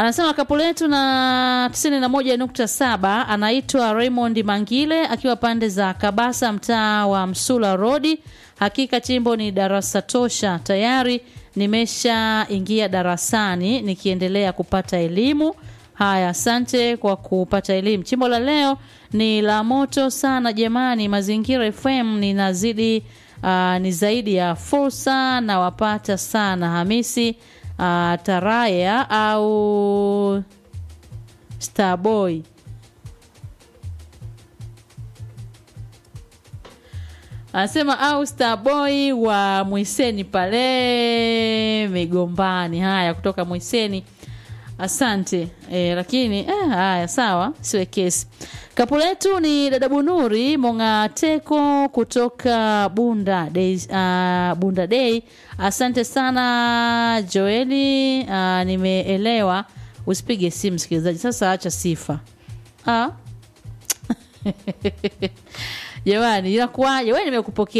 anasema kapu letu na 91.7 anaitwa Raymond Mangile akiwa pande za Kabasa mtaa wa Msula Rodi. Hakika chimbo ni darasa tosha, tayari nimeshaingia darasani nikiendelea kupata elimu. Haya, asante kwa kupata elimu. Chimbo la leo ni la moto sana jamani. Mazingira FM ninazidi uh, ni zaidi ya fursa na wapata sana. Hamisi uh, Taraya au Starboy anasema au Starboy wa Mwiseni pale Migombani. Haya, kutoka Mwiseni asante e, lakini eh, haya sawa, siwe kesi. Kapu letu ni dada Bunuri Mongateko kutoka Bunda Day, uh, Bunda Day. Asante sana Joeli, uh, nimeelewa. Usipige simu msikilizaji, sasa acha sifa ah. Jamani, inakuwaje? Wewe nimekupokea